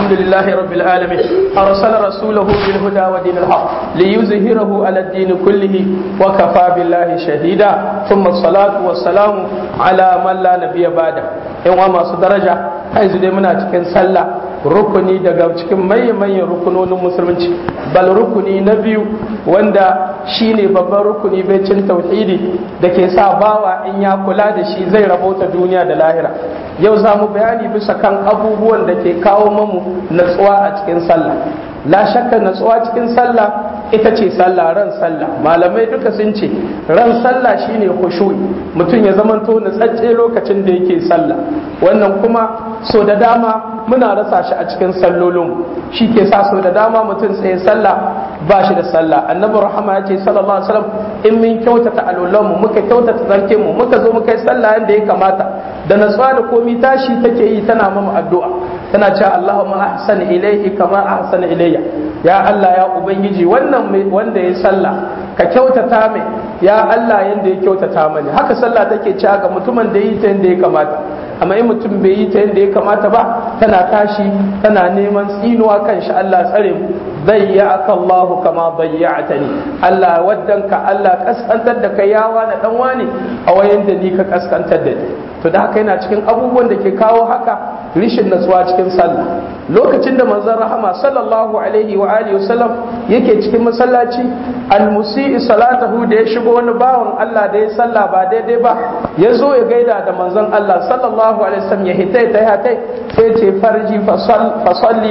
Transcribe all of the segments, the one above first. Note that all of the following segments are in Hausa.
الحمد لله رب العالمين أرسل رسوله بالهدى ودين الحق ليظهره على الدين كله وكفى بالله شهيدا ثم الصلاة والسلام على من لا نبي بعده يوم ما درجة yanzu dai muna cikin sallah rukuni daga cikin manyan rukunonin musulunci bal rukuni na biyu wanda shine babban rukuni cin tauhidi da ke sa bawa in ya kula da shi zai rabauta duniya da lahira yau za mu bayani bisa kan abubuwan da ke kawo mamu natsuwa a cikin sallah la shakka natsuwa cikin sallah ita ce sallah ran sallah malamai duka sun ce ran sallah shine khushu'i mutum ya zamanto natsatse lokacin da yake sallah wannan kuma so da dama muna rasa shi a cikin sallolin shi ke sa so da dama mutum tsaye sallah ba shi da sallah annabi rahama ya ce sallallahu alaihi wasallam in mun kyautata alolan mu muka kyautata zarke mu muka zo muka yi sallah yadda ya kamata da natsuwa da komi tashi take yi tana mamu addu'a tana cewa Allahumma ahsan ilaihi kama ahsana ilayya ya Allah ya ubangiji wannan wanda ya sallah ka kyautata mai ya Allah yanda ya kyautata mani haka sallah take cewa ga mutumin da yi ta yanda ya kamata amma in mutum bai yi ta yanda ya kamata ba tana tashi tana neman tsinuwa kan shi Allah tsare mu bayyaka Allah kama bayyatani Allah waddanka Allah kaskantar da kai yawa na dan wani a wayan da ni ka kaskantar da ni to da haka yana cikin abubuwan da ke kawo haka rishin natsuwa cikin sallah lokacin da manzon rahama sallallahu alaihi wa alihi wasallam yake cikin masallaci almusii salatahu da ya shigo wani bawan Allah da ya sallah ba daidai ba ya zo ya gaida da manzon Allah sallallahu alaihi wasallam ya hitai ta hatai sai ce farji fasalli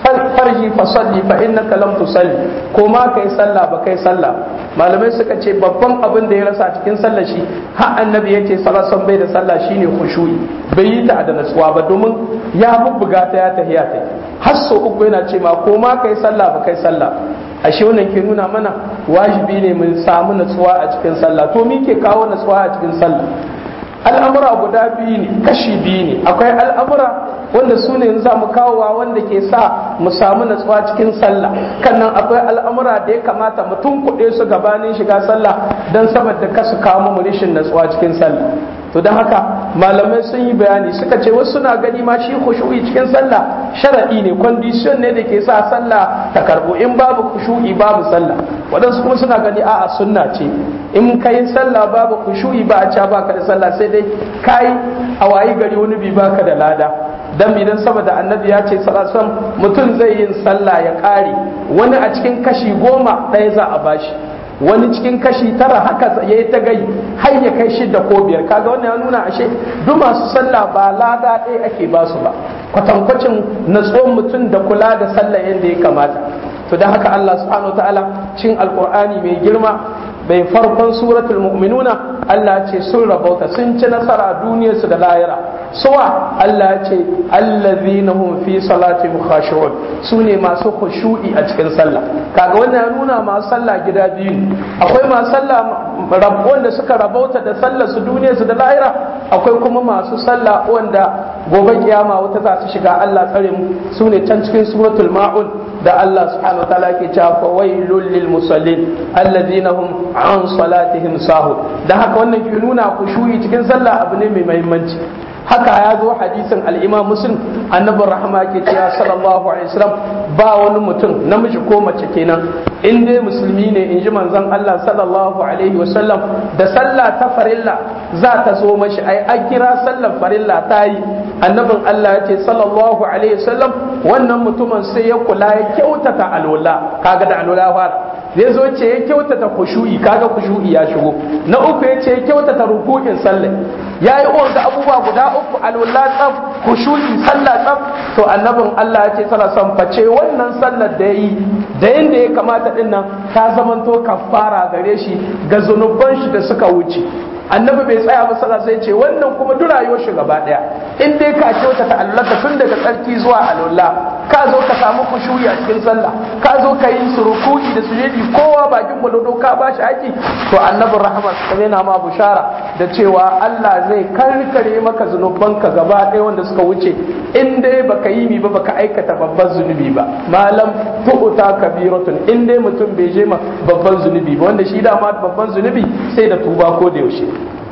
farji fasalli fa innaka lam tusalli ko ma kai sallah ba kai sallah malamai suka ce babban abin da ya rasa cikin sallah shi har annabi yace sallallahu bai da sallah shine khushu'i bai yi ta da natsuwa ba domin ya bubbuga ta ya tahiya ta har so uku yana ce ma ko ma kai sallah ba kai sallah ashe wannan ke nuna mana wajibi ne mun samu natsuwa a cikin sallah to me ke kawo natsuwa a cikin sallah al'amura guda biyu ne kashi biyu ne akwai al'amura wanda su ne za mu kawowa wanda ke sa mu samu natsuwa cikin sallah kannan akwai al'amura da ya kamata mutum kuɗe su gabanin shiga sallah don saboda kasu kawo mu rishin natsuwa cikin sallah to don haka malamai sun yi bayani suka ce wasu suna gani ma shi khushu'i cikin sallah sharadi ne condition ne da ke sa sallah ta karbo in babu khushu'i babu sallah waɗansu kuma suna gani a'a sunna ce in kai sallah babu khushu'i ba a ca baka da sallah sai dai kai a wayi gari wani bi baka da lada dan idan saboda annabi ya ce sallallahu mutum zai yin sallah ya ƙare wani a cikin kashi goma ɗaya za a bashi wani cikin kashi tara haka ya yi ta gai har ya kai shida ko biyar kaga wannan ya nuna ashe duk masu sallah ba lada ɗaya ake ba su ba kwatankwacin natsuwan mutum da kula da sallah yadda ya kamata to da haka Allah subhanahu ta'ala cin alqur'ani mai girma bai farkon suratul mu'minuna Allah ce sun rabauta sun ci nasara duniyarsu da lahira suwa Allah ce allazina hum fi salatihim khashu'un su ne masu khushu'i a cikin sallah kaga wannan ya nuna masu sallah gida biyu akwai masu sallah wanda suka rabauta da sallar su duniyarsu da lahira akwai kuma masu sallah wanda gobe kiyama wata za su shiga Allah tsare mu su ne can cikin suratul ma'un da Allah subhanahu wa ta'ala ke cewa fa wailul lil musallin alladhina hum an salatihim sahun da haka wannan ke nuna kushuyi cikin sallah abu ne mai muhimmanci haka ya zo hadisin al-imam muslim annabi rahama ke cewa sallallahu alaihi wasallam ba wani mutum namiji ko mace kenan in dai musulmi ne in ji manzon Allah sallallahu alaihi wasallam da sallah ta farilla za ta zo mashi ai an kira sallar farilla ta yi annabin Allah ya ce sallallahu alaihi wasallam wannan mutumin sai ya kula ya kyautata alola kaga da alola fara zai zo ce ya kyautata kushu'i kaga kushu'i ya shigo na uku ya ce ya kyautata ruku'in sallah ya yi wanda abubuwa guda uku alola tsaf kushu'i sallah tsaf to annabin Allah ya ce sallah san face wannan sallar da yayi da yanda ya kamata din nan ta zamanto kafara gare shi ga zunuban shi da suka wuce annabi bai tsaya ba sallah sai ce wannan kuma duk rayuwar shi gaba daya in dai ka kyautata Allah tun daga tsarki zuwa alola ka zo ka samu kushuyi a cikin sallah ka zo ka yi surukuki da sujudi kowa bakin gwalado ka ba shi haƙi to annabin rahama ta yana ma bushara da cewa Allah zai karkare maka zunubanka gaba ɗaya wanda suka wuce in dai baka yi mi ba baka aikata babban zunubi ba malam tu'ta kabiratun in dai mutum bai je ma babban zunubi ba wanda shi dama babban zunubi sai da tuba ko da yaushe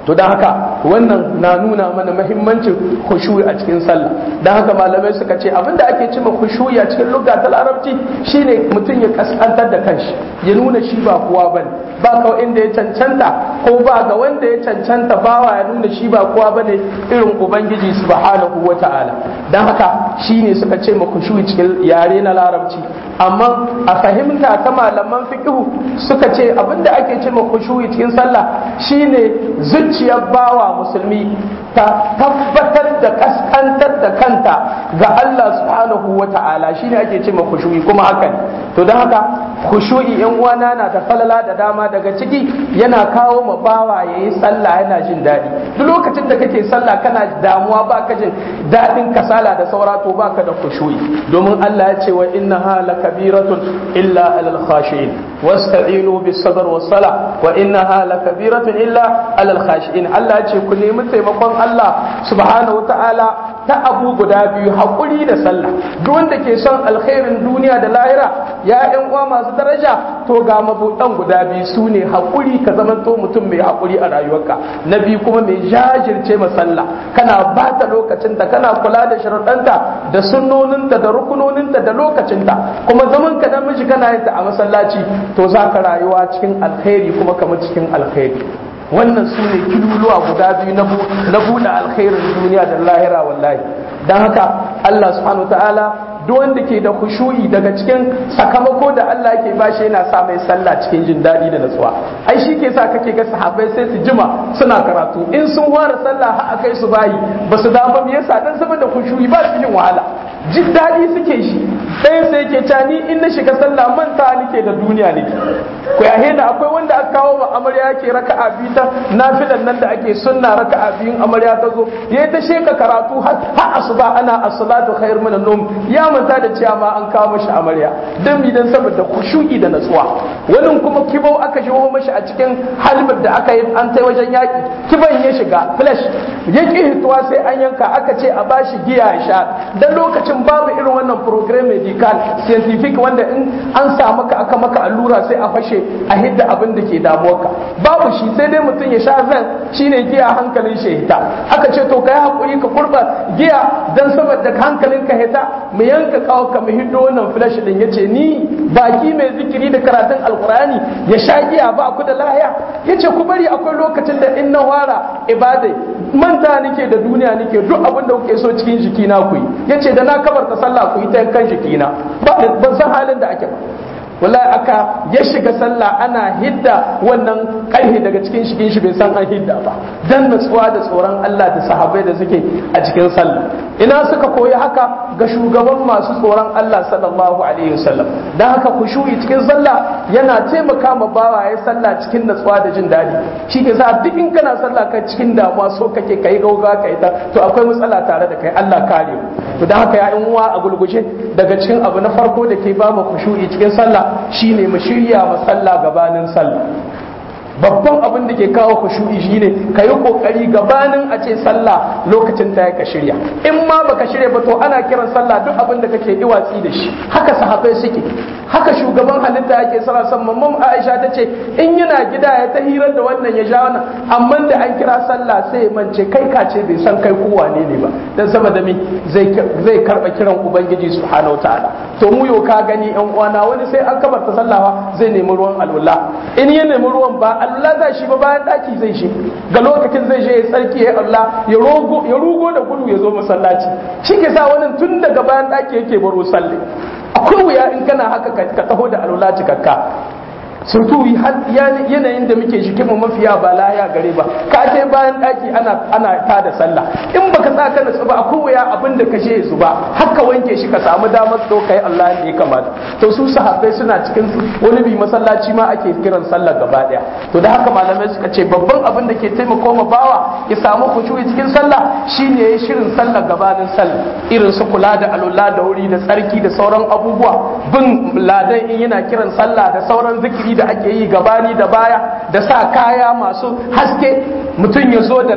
to don haka wannan na nuna mana mahimmancin khushu'i a cikin sallah don haka malamai suka ce abinda ake cima khushu'i a cikin lugha ta larabci shine mutum ya kaskantar da kanshi ya nuna shi ba kowa bane ba ka inda ya cancanta ko ba ga wanda ya cancanta bawa ya nuna shi ba kowa bane irin ubangiji subhanahu wata'ala don haka shine suka ce ma khushu'i cikin yare na larabci amma a fahimta ta malaman fiqhu suka ce abinda ake ce ma khushu'i cikin sallah shine zuciyar bawa musulmi ta tabbatar da kaskantar da kanta ga Allah subhanahu wa ta'ala shine ake ce ma khushu'i kuma haka ne to don haka khushu'i yan uwana na da falala da dama daga ciki yana kawo ma bawa yayi sallah yana jin daɗi duk lokacin da kake sallah kana damuwa baka jin daɗin kasala da saura to baka da khushu'i domin Allah ya ce wa innaha lakabiratun illa alal khashi'in wasta'inu bis sabr was sala wa innaha lakabiratun illa alal khashi'in Allah ya ce ku nemi taimakon Allah subhanahu ta'ala ta abu guda biyu haƙuri da sallah duk wanda ke son alkhairin duniya da lahira ya ƴan uwa masu daraja to ga mabuɗan guda biyu su ne haƙuri ka zamanto mutum mai haƙuri a rayuwarka na biyu kuma mai jajirce ma sallah kana ba ta lokacinta kana kula da sharuɗanta da sunnoninta da rukunoninta da lokacinta kuma zaman ka namiji kana yin ta a masallaci to za ka rayuwa cikin alkhairi kuma kamar cikin alkhairi wannan su ne kiluluwa guda biyu na buɗe alkhairin duniya da lahira wallahi don haka Allah subhanahu wa ta'ala duk wanda ke da khushu'i daga cikin sakamako da Allah yake bashi yana sa mai sallah cikin jin daɗi da natsuwa ai shi ke sa kake ga sahabbai sai su jima suna karatu in sun fara sallah har akai su bayi ba su dama me yasa dan saboda khushu'i ba su yin wahala jin daɗi suke shi ɗayan sai yake ta ni in na shiga sallah manta nake da duniya ne ko ya hena akwai wanda aka kawo ma amarya yake raka'a biyu ta nafilan nan da ake sunna raka'a biyun amarya ta zo yayi ta sheka karatu har asuba ana as-salatu khair min an-nawm ya manta da cewa ma an kawo mashi amarya dan mi dan saboda khushu'i da natsuwa wani kuma kibau aka shigo mashi a cikin halbar da aka yi an tai wajen yaki kiban ya shiga flash ya ki hituwa sai an yanka aka ce a bashi giya ya sha dan lokacin babu irin wannan program medical scientific wanda in an sa maka aka maka allura sai a fashe a hidda abin da ke damuwarka babu shi sai dai mutum ya sha zan shine giya hankalin shi hita aka ce to kai hakuri ka kurba giya dan saboda hankalin ka hita mu yanka kawo ka mu hiddo wannan flash din yace ni baki mai zikiri da karatun alqurani ya sha giya ba ku da lahiya yace ku bari akwai lokacin da in na wara ibadai manta nake da duniya nake duk abin da kuke so cikin jikina ku yi yace da na kabarta sallah ku yi ta kan jikina ban san halin da ake ba wallahi aka ya shiga sallah ana hidda wannan karhe daga cikin shigin shi bai san an hidda ba dan natsuwa da tsoron Allah da sahabbai da suke a cikin sallah ina suka koyi haka ga shugaban masu tsoron Allah sallallahu alaihi wasallam dan haka kushu'i cikin sallah yana taimaka ma bawa ya sallah cikin natsuwa da jin daɗi shi ke sa duk in kana sallah ka cikin damuwa so kake kai gauga kai ta to akwai matsala tare da kai Allah kare to dan haka ya uwa a gulguje daga cikin abu na farko da ke ba mu kushu'i cikin sallah shine mu shirya ma sallah gabanin sallah babban abin da ke kawo khushu'i shine ka yi kokari gabanin a ce sallah lokacin ta ka shirya in ma baka shirya ba to ana kiran sallah duk abin da kake iwatsi da shi haka sahabbai suke haka shugaban halitta yake sara san mamman Aisha ta ce in yana gida ya ta hirar da wannan ya ja wannan amma da an kira sallah sai ya mance kai ka ce bai san kai ko wane ne ba dan saboda me zai zai karba kiran ubangiji subhanahu wataala to mu yo ka gani yan uwana wani sai an kabarta sallah zai nemi ruwan alwala in ya nemi ruwan ba Allah za shi ba bayan daki zai shi ga lokacin zai je ya tsarki ya Allah ya rogo ya rugo da gudu ya zo masallaci shi ke sa wani tun daga bayan daki yake baro sallah akwai wuya in kana haka ka taho da alwala cikakka surtu yanayin da muke shi mu mafiya ba laya gare ba ka ce bayan daki ana ana ta da sallah in baka sa ka natsu ba akwai wuya abin da ka je su ba haka wanke shi ka samu damar to kai Allah ne kamata to su sahabbai suna cikin wani bi masallaci ma ake kiran sallah gaba daya to da haka malamai suka ce babban abin da ke taimako ma bawa ya samu khushu'i cikin sallah shine yayin shirin sallah gabanin sallah irin su kula da alula da wuri da tsarki da sauran abubuwa bin ladan in yana kiran sallah da sauran zikiri da ake yi gabani da baya da sa kaya masu haske mutum ya zo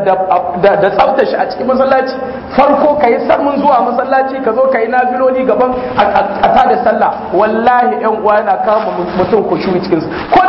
da tsafta shi a cikin masallaci farko ka yi sarmun zuwa masallaci ka zo ka yi nafiloli gaban a ta da sallah wallahi yan uwa yana kama mutum ku shuwi cikin ko da za a yi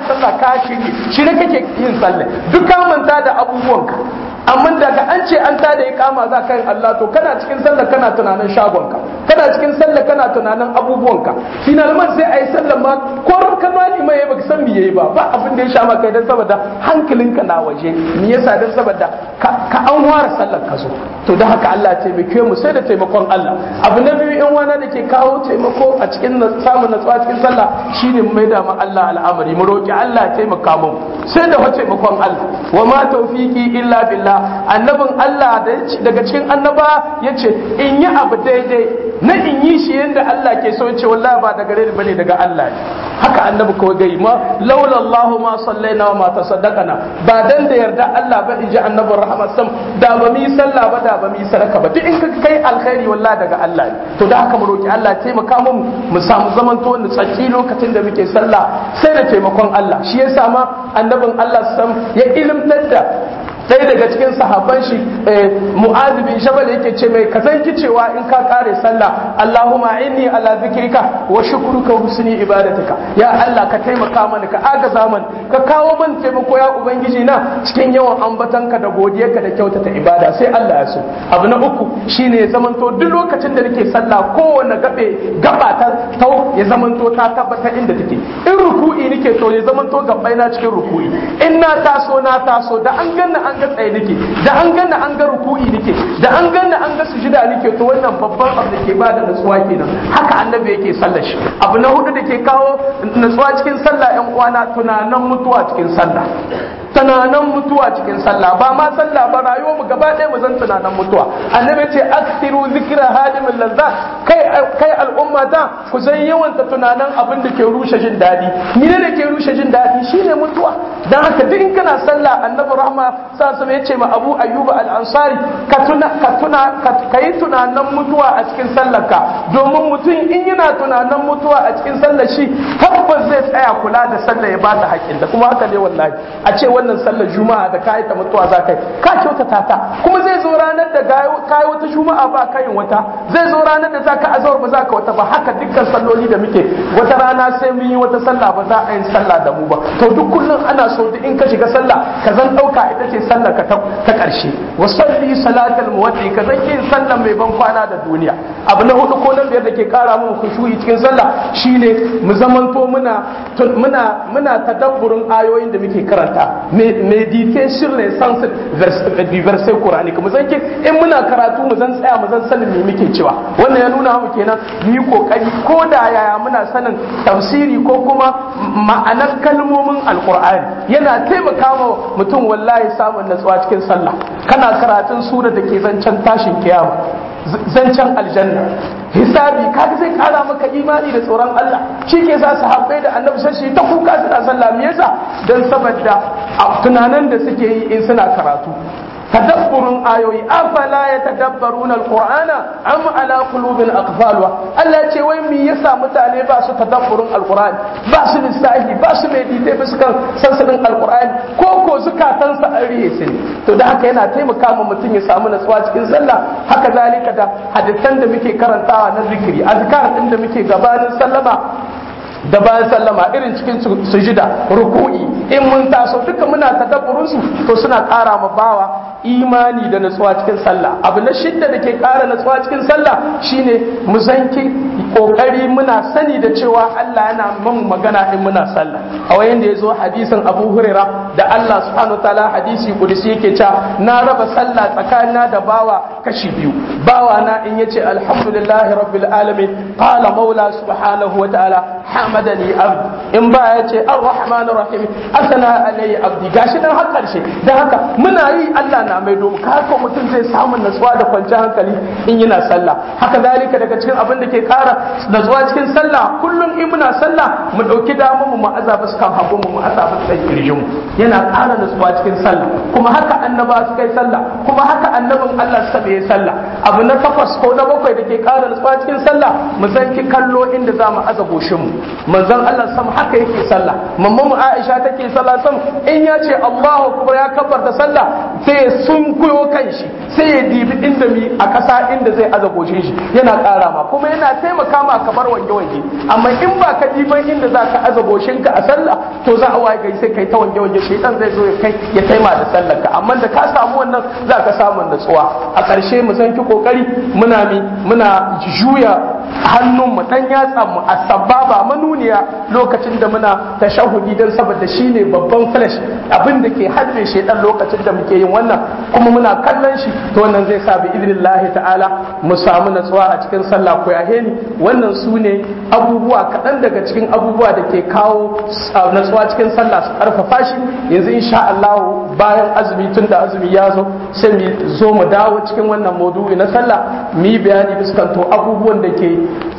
sallah ka shiri shiri kake yin sallah duk ka manta da abubuwanka amma daga an ce an tada iqama za ka yin Allah to kana cikin sallah kana tunanin shagonka kana cikin sallah kana tunanin abubuwanka finalman sai ayi sallah ma ko ka ma ni mai baka san me yayi ba ba abin da ya sha maka dan saboda hankalinka na waje me yasa dan saboda ka an ware sallar ka zo to da haka Allah ya taimake mu sai da taimakon Allah abu na biyu in wana da ke kawo taimako a cikin samun natsuwa cikin sallah shine mu maida ma Allah al'amari mu roki Allah ya taimaka mu sai da taimakon Allah wa ma tawfiqi illa billah annabin Allah daga cikin annaba yace in yi abu daidai na in yi shi yadda Allah ke so ce wallahi ba daga gare ni bane daga Allah ne haka annabi kawai gai ma laula Allah ma sallaina wa ma tasaddaqana ba dan da yarda Allah ba in ji annabin rahmat sam da ba mu yi sallah ba da ba mu yi sadaka ba duk in ka kai alkhairi wallahi daga Allah ne to da haka mu roki Allah taimaka mu mu samu zaman to ni tsaki lokacin da muke sallah sai da taimakon Allah shi yasa ma annabin Allah sam ya ilimtar da sai daga cikin sahabban shi mu'adh bin jabal yake ce mai ka zanki cewa in ka kare sallah Allahumma inni ala zikrika wa shukruka wa husni ibadatika ya Allah ka taimaka mana ka agaza man ka kawo man taimako ya ubangiji na cikin yawan ambatanka da godiyarka da kyautata ibada sai Allah ya so abu na uku shine ya zamanto duk lokacin da nake sallah kowanne gabe gaba ta tau ya zamanto ta tabbata inda take in ruku'i nake to ya zamanto gabbai na cikin ruku'i in na taso na taso da an ganna an ga tsaye nake da an ganna an ga ruku'i nake da an ganna an ga sujida nake to wannan babban abu da ke ba da nutsuwa kenan haka annabi yake sallar shi abu na hudu da ke kawo nutsuwa cikin sallah yan uwana tunanan mutuwa cikin sallah tunanan mutuwa cikin sallah ba ma sallah ba rayuwar mu gaba ɗaya mu zan tunanan mutuwa annabi ce aksiru zikra hadimin lazza kai kai al'umma ta ku san yawan ta tunanan abin da ke rushe jin daɗi mene ne ke rushe jin daɗi shine mutuwa dan haka duk in kana sallah annabi rahma sa sama yace ma abu ayyuba al-ansari ka tuna ka tuna ka yi tunanan mutuwa a cikin sallarka domin mutum in yana tunanan mutuwa a cikin sallar shi tabbas zai tsaya kula da sallah ya bata haƙƙin da kuma haka ne wallahi a ce wannan sallar juma'a da kayi ta mutuwa za ka yi ka kyautata ta kuma zai zo ranar da kayi wata juma'a ba kayin wata zai zo ranar da za ka azawar ba za ka wata ba haka dukkan salloli da muke wata rana sai mun yi wata sallah ba za a yi sallah da mu ba to duk kullum ana so duk in ka shiga sallah ka zan ɗauka ita ce sallar ka ta ƙarshe wa salli salatal muwaddi ka zan yin sallar mai ban kwana da duniya abu na hudu ko na biyar da ke kara mun khushu'i cikin sallah shine mu zamanto muna muna muna tadabburin ayoyin da muke karanta meditation ne sans du verset coranique mu zan in muna karatu mu zan tsaya mu zan sanin me muke cewa wannan ya nuna mu kenan mu yi kokari ko da yaya muna sanin tafsiri ko kuma ma'anar kalmomin alqur'ani yana taimaka wa mutum wallahi samun natsuwa cikin sallah kana karatun sura da ke zancen tashin kiyama zancen aljanna hisabi kaga zai kara maka imani da tsoron Allah shi ke sa sahabbai da annabi sai shi ta kuka suna sallah me yasa dan saboda tunanan da suke yi in suna karatu tadabburun ayoyi afala yatadabbaruna alqur'ana am ala qulubin aqfalwa Allah ce wai me yasa mutane ba su tadabburun alqur'ani ba su lissahi ba su medite ba su kan sansanin alqur'ani ko ko zukatan sa an rihe su to da haka yana taimaka ma mutum ya samu natsuwa cikin sallah haka zalika da hadisan da muke karantawa na zikiri azkar din da muke gabanin sallama da bayan sallama irin cikin sujida ruku'i in mun taso duka muna tadabburin su to suna ƙara ma bawa imani da natsuwa cikin sallah abu na shidda da ke ƙara natsuwa cikin sallah shine mu zanki kokari muna sani da cewa Allah yana mun magana in muna sallah a wayan da yazo hadisin Abu Huraira da Allah subhanahu wataala hadisi kudusi yake cewa na raba sallah tsakanina da bawa kashi biyu bawa na in yace alhamdulillahi rabbil alamin qala maula subhanahu wataala hamadani abdi in ba ya ce ar-rahman rahim asana alayhi abdi gashi nan har karshe dan haka muna yi Allah na mai domin haka mutum zai samu natsuwa da kwanciyar hankali in yana sallah haka zalika daga cikin abin da ke kara natsuwa cikin sallah kullum in muna sallah mu dauki damar mu azaba su kan hagu mu azaba su kan kirjin mu yana kara natsuwa cikin sallah kuma haka annaba su kai sallah kuma haka annabin Allah su bai sallah abu na takwas ko na bakwai da ke kara natsuwa cikin sallah mu zanki kallo inda za mu aza goshin mu manzon Allah sam har haka yake sallah mamman mu Aisha take sallah sam in ya ce Allahu akbar ya kabbarta sallah sai ya sunkuyo kanshi sai ya dibi inda mi a kasa inda zai aza goshin shi yana ƙara ma kuma yana taimaka ma kamar wange wange amma in ba ka diban inda za ka aza goshin ka a sallah to za a waye gari sai kai ta wange wange shaitan zai zo ya kai ya taima da sallar ka amma da ka samu wannan za ka samu natsuwa a ƙarshe mu san ki kokari muna mi muna juya hannun mu dan yatsa mu a sababa manuniya lokacin da muna tashahudi dan saboda shine babban flash abin da ke hadre shaitan lokacin da muke yin wannan kuma muna kallon shi to wannan zai sa bi idnillahi ta'ala mu samu natsuwa a cikin sallah ko yahe ni wannan su ne abubuwa kaɗan daga cikin abubuwa da ke kawo natsuwa cikin sallah su ƙarfafa shi yanzu insha Allah bayan azumi tun da azumi ya zo sai mu zo mu dawo cikin wannan maudu'i na sallah mu yi bayani biskanto abubuwan da ke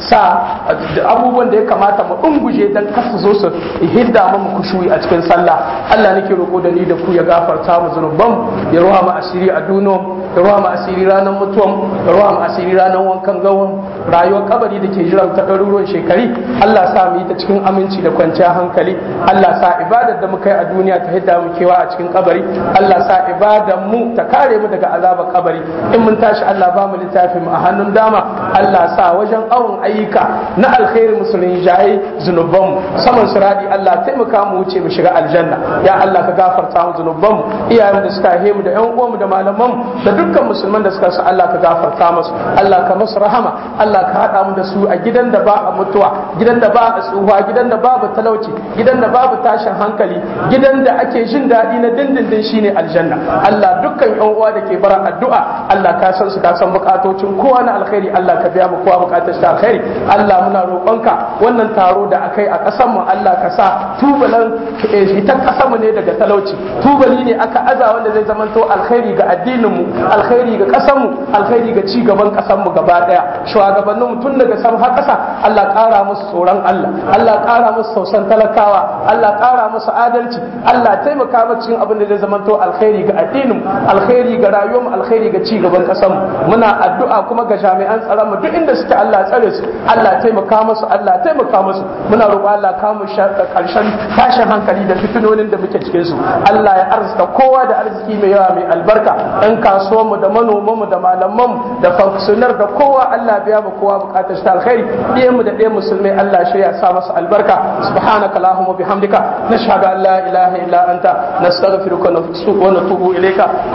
sa abubuwan da ya kamata mu dunguje dan kasa zo su hidda mu kushuyi a cikin sallah Allah nake roƙo da ni da ku ya gafarta mu zunuban ya ruwa mu asiri a duniya ya ruwa mu asiri ranar mutuwan ya ruwa mu asiri ranar wankan gawan rayuwar kabari da ke jiran ta ɗaruruwan shekari Allah sa mu yi ta cikin aminci da kwanciyar hankali Allah sa ibadar da muka yi a duniya ta hidda mu kewa a cikin kabari Allah sa ibadar mu ta kare mu daga azabar kabari in mun tashi Allah ba mu littafin mu a hannun dama Allah sa wajen awon ayyuka na alkhairi musulun jaye zunuban mu saman siradi Allah taimaka mu wuce mu shiga aljanna ya Allah ka gafarta mu zunuban mu iyayen da suka haihe mu da ƴan uwan mu da malaman mu da dukkan musulman da suka sa Allah ka gafarta musu Allah ka musu rahama Allah ka haɗa mu da su a gidan da ba a mutuwa gidan da ba a tsufa gidan da babu talauci gidan da babu tashin hankali gidan da ake jin daɗi na dindindin shine aljanna Allah dukkan yan uwa da ke bara addu'a Allah ka san su ka san bukatocin kowa na alkhairi Allah ka biya mu kowa bukatar ta alkhairi Allah muna roƙonka wannan taro da akai a ƙasar mu Allah ka sa tubalan ita ƙasar mu ne daga talauci tubali ne aka aza wanda zai zamanto alkhairi ga addinin mu alkhairi ga ƙasar mu alkhairi ga ci gaban ƙasar mu gaba daya shugabannin tun daga sama har ƙasa Allah ƙara musu tsoron Allah Allah ƙara musu tausan talakawa Allah ƙara musu adalci Allah taimaka mu cikin abin da zai zamanto alkhairi ga addinin alkhairi ga rayuwar mu alkhairi ga ci gaban ƙasar mu muna addu'a kuma ga jami'an tsaron mu duk inda suke Allah tsare su Allah taimaka musu Allah taimaka musu muna roƙo Allah ka mu karshen tashin hankali da fitinonin da muke cikin su Allah ya arzuta kowa da arziki mai yawa mai albarka ɗan kasuwan mu da manoman mu da malaman mu da fankusunar da kowa Allah biya mu kowa bukatar ta alkhairi ɗiyan mu da ɗiyan musulmai Allah shirya sa masa albarka subhanaka allahumma bihamdika nashhadu an la ilaha illa anta nastaghfiruka wa natubu ilayka